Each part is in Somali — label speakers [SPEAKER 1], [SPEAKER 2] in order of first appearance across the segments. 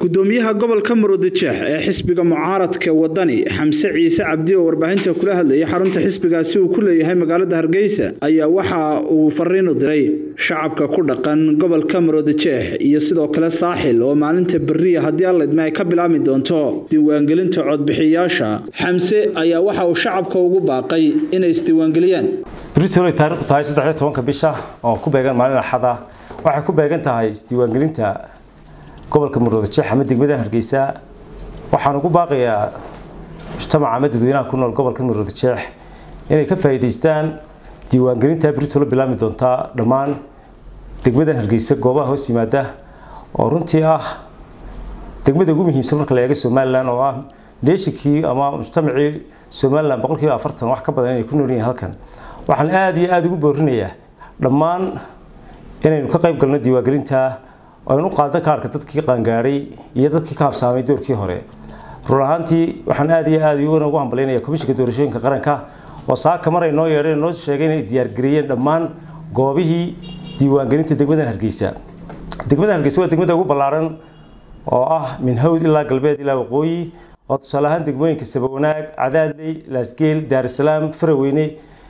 [SPEAKER 1] gudoomiyaha gobolka murudijeex ee xisbiga mucaaradka wadani xamse ciise cabdi oo warbaahinta kula hadlayay xarunta xisbigaasi uu ku leeyahay magaalada hargeysa ayaa waxa uu fariin u diray shacabka ku dhaqan gobolka murudijeex iyo sidoo kale saaxil oo maalinta beriya haddii allaydma ay ka bilaabmi doonto diiwaangelinta codbixiyayaasha xamse ayaa waxa uu shacabka ugu baaqay inay isdiiwaangeliyaan
[SPEAKER 2] britol ay taariikhdu tahay saddex iyo tobanka bisha oo ku beegan maalin axada waxay ku beegan tahay isdiiwaangelinta gobolka murudijeex ama degmada hargeysa waxaan ugu baaqayaa mujtamaca ama dadweynaha ku nool gobolka murudijeex inay ka faa'iidaystaan diiwaangelinta britol bilaabmi doontaa dhammaan degmadan hargeysa goobaha hoos yimaada oo runtii ah degmada ugu muhiimsan marka la eego somalilan oo ah neeshikii ama mujtamacii somalilan boqolkiiba afartan wax ka badan inay ku nool yihiin halkan waxaan aada iyo aada ugu boorinayaa dhammaan inaynu ka qayb galno diiwaangelinta aynu qaadan kaarhka dadkii qaangaadhay iyo dadkii ka habsaamay doorkii hore run ahaantii waxaan aada iyo aada iyaguna ugu hambalynayaa komishinka doorashooyinka qaranka oo saaka mar ay noo yeedheen noo sheegay inay diyaargareeyeen dhammaan goobihii diiwaangelinta degmadan hargeysa degmadan hargeysa waa degmada ugu ballaaran oo ah min hawd ilaa galbeed ilaa waqooyi oo tusaale ahaan degmooyinka sabawanaag cadaadley laasgeel daarisalaam faraweyne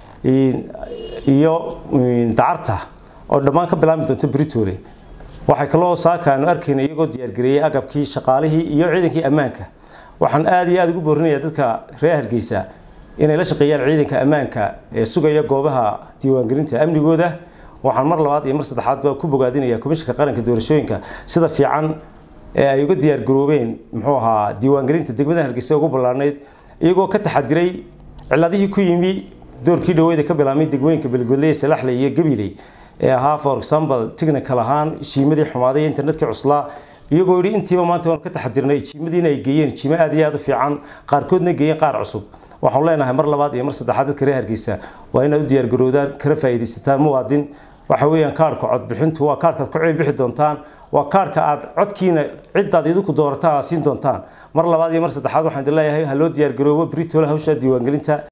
[SPEAKER 2] iyo dacarta oo dhammaan ka bilaabmi doonto britole waxay kaloo saaka aanu arkayna iyagoo diyaargareeyey agabkii shaqaalihii iyo ciidankii ammaanka waxaan aada iyo aada ugu boorinayaa dadka reer hargeysa inay la shaqeeyaan ciidanka ammaanka ee sugaya goobaha diiwaangelinta amnigooda waxaan mar labaad iyo mar saddexaad baa ku bogaadinaya komishinka qaranka doorashooyinka sida fiican ee ay uga diyaargaroobeen muxuu ahaa diiwaangelinta degmada hargeysa ugu ballaarnayd iyagoo ka taxadiray ciladihii ku yimi doorkii dhaweeda ka bilaabmay degmooyinka beelgoodley salaxle iyo gabiley ee ahaa for example technical ahaan jiimadii xumaaday internetkii cuslaa iyagoo yidhi intiiba maanta waanu ka taxadirnay jiimadiina ay geeyeen jiimo aad iyo aada u fiican qaarkoodna geeyeen qaar cusub waxaanu leenahay mar labaad iyo mar saddexaad dadka reer hargeysa waa inaad u diyaargaroodaan kana faa'iidaysataan muwaadin waxa weeyaan kaarhka codbixintu waa kaarhkaad ku ceeb bixi doontaan waa kaarhka aad codkiina ciddaad idinku doorataan aad siin doontaan mar labaad iyo mar saddexaad waxaan idin leeyahay ha loo diyaargaroobo britole hawsha diiwaangelinta